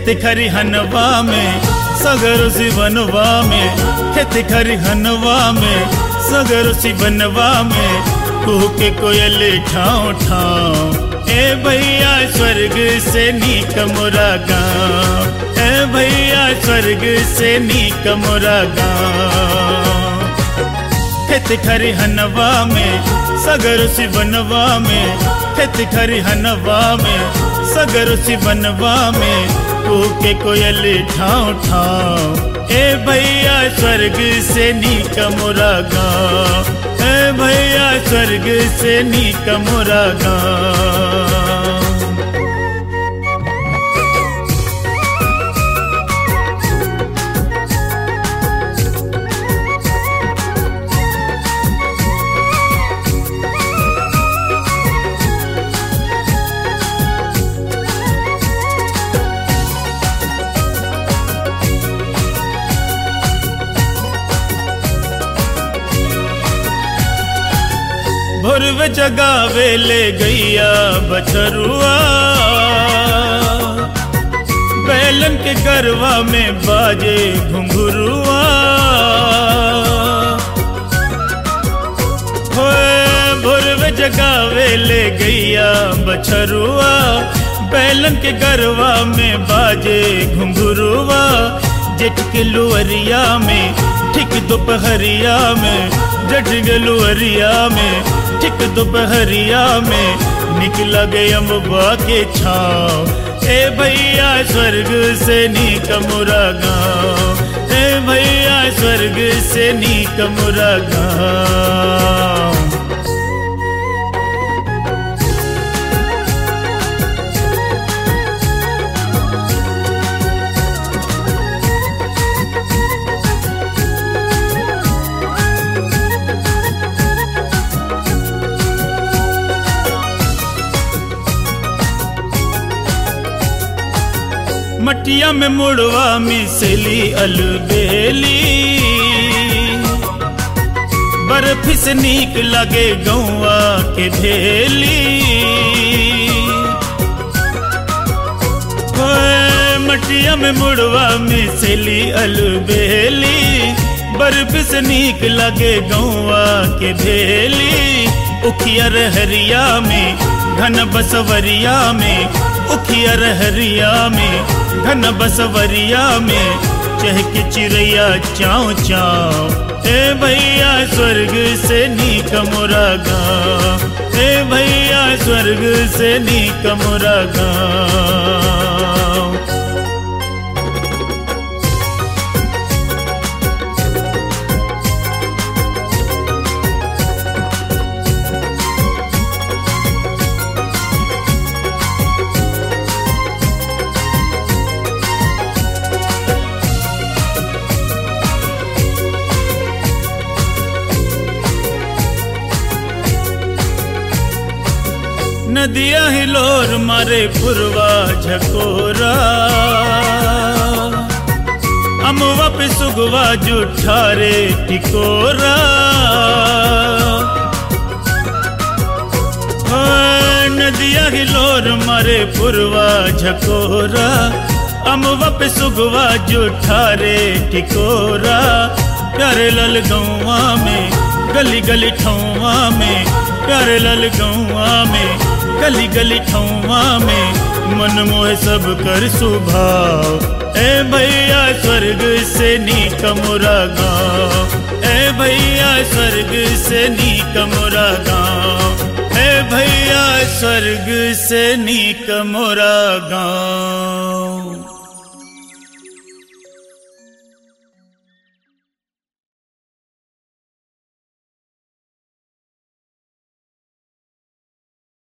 खेत खरिहनवा में सगर सिवनवा में खेत खरिहनवा में सगर सिवनवा में कुह के कोयल ठाव ठाव ए भैया स्वर्ग से नीक मोरा गाँव ए भैया स्वर्ग से नीक मोरा गाँव खेत खरिहनवा में सगर सिवनवा में खेत खरिहनवा में सगर सिवनवा में के कोयल ठाव ठाव ए भैया स्वर्ग से नीक मोरा गाँव ए भैया स्वर्ग से नीक मोरा गाँव भोरवे जगावे ले गैया बछरुआ बैलन के गरवा में बाजे घुंघरुआ भोरवे जगावे ले गैया बछरुआ बैलन के गरवा में बाजे घुंघरुआ जेठ के लुअरिया में ठीक दोपहरिया में जठ के लुअरिया में ठीक दोपहरिया में निकला गए अम्बा के छाव ए भैया स्वर्ग से नीक मुरा गाँव ए भैया स्वर्ग से नीक मुरा गाँव मटिया में मुड़वा मिसली अलबेली बर्फ से नीक लगे गौआ के भेली मटिया में मुड़वा मिसली अलबेली बर्फ से नीक लगे गौआ के भेली उखिया रहरिया में घन बसवरिया में उखिया रहरिया में घन बसवरिया में चहक चिड़ैया चाव चाव ए भैया स्वर्ग से नीक मोरा गाँव ए भैया स्वर्ग से नीक मोरा गाँव नदिया हिलोर मारे पुरवा झकोरा अमवा पे सुगवा जुठारे टिकोरा नदिया हिलोर मारे पुरवा झकोरा अमवा पे सुगवा जुठारे टिकोरा प्यारे लल गौवा में गली गली ठौवा में प्यारे लल गौवा में गली गली ठौवा में मन मोह सब कर सुभाव ए भैया स्वर्ग से नीक मोरा गाँव ए भैया स्वर्ग से नीक मोरा गाँव ए भैया स्वर्ग से नीक मोरा गाँव